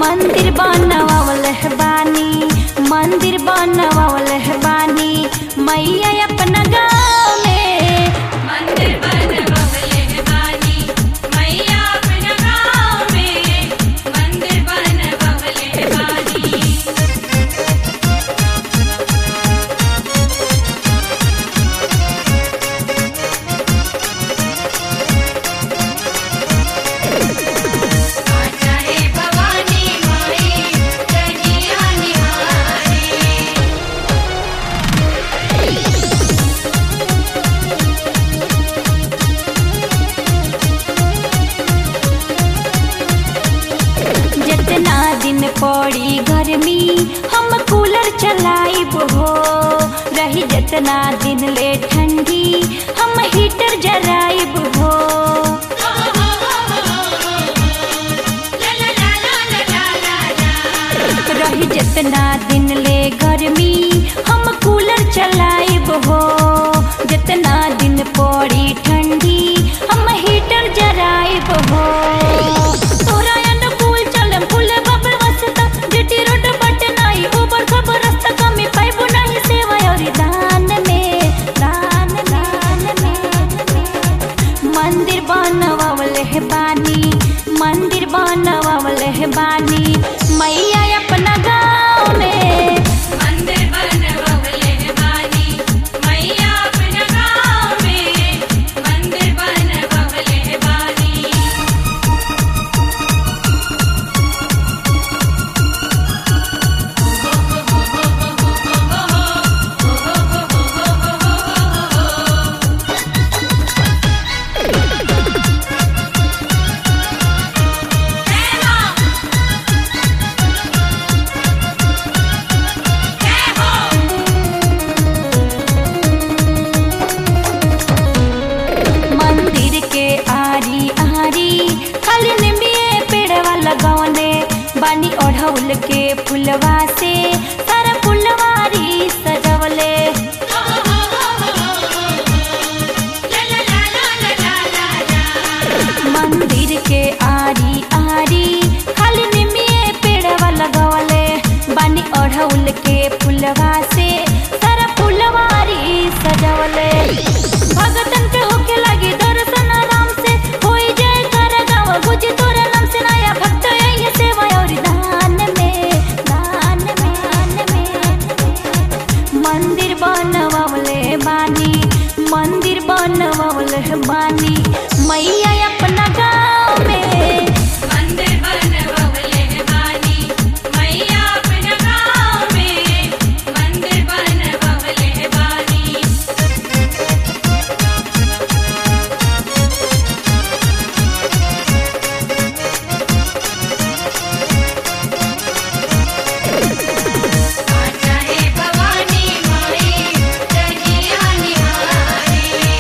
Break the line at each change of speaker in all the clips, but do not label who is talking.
मंदिर बनवावल बानी मंदिर बनवावल बानी मैया अपना गाँव में
मंदिर बनवले बानी मैया अपना गाँव में मंदिर बनवले बानी चाहे भवानी माई रहिया निहारे
जितना दिन पड़ी गर्मी हम कूलर चलाइब हो रही जितना दिन ले ठंडी हम हीटर जराइब हो रही जितना दिन ले गर्मी हम कूलर चलाइब हो जितना दिन पड़ी ठंडी हम हीटर जराइब हो तोरा अनुकूल चलम फूल बबल वसता जिटी रोड बट नाई ऊपर सब रास्ता कमी पाइबो नहीं सेवा और दान में दान दान में मंदिर बनवावल है बानी मंदिर बनवावल है बानी मैया अपना गाँव में
मंदिर बनवले बानी मैया अपना गाँव में मंदिर बनवले बानी
मंदिर के आरी आरी खाली निमिये पेड़वा लगौने बानी ओढ़ौल के फुलवा से सारा फुलवारी सजवले मंदिर के आरी आरी खाली निमिये पेड़वा लगौले बानी ओढ़ौल के फुलवा से सारा फुलवारी सजवले भगतन के होके लगी दर्शन आराम से होई जय कर गाँव गुज तोरा नाम से नया भक्त आई सेवा और दान में दान में दान में मंदिर बनवावले बानी मंदिर बनवावले बानी मैया अपना गाँव में
मंदिर बनवले बानी मैया अपना गाँव में मंदिर बनवले बानी चाहे भवानी माई रहिया निहारे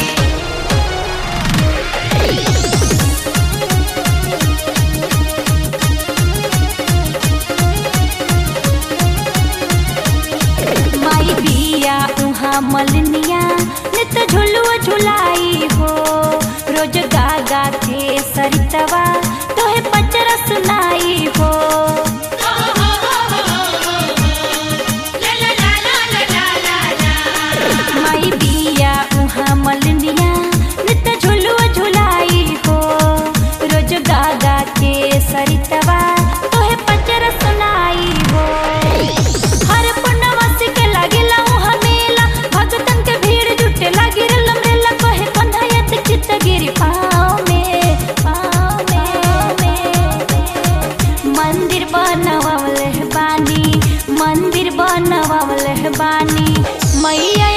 माई बिया उहाँ मलनिया नित झुलुआ झुलाई हो रोज गा गा के सरितवा तोहे पचरा सुनाई हो माई बिया उहाँ मलनिया नित झुलुआ झुलाई हो रोज गा गा के सरितवा तोहे पचरा सुनाई हो हर पूर्णवासी के लागेला उहाँ मेला भगतन के भीड़ जुटे लागी रलम रेला कहे कंधायत चित्त गिरी पाँव में पाँव में में मंदिर बनवावल बानी मंदिर बनवावल बानी मैया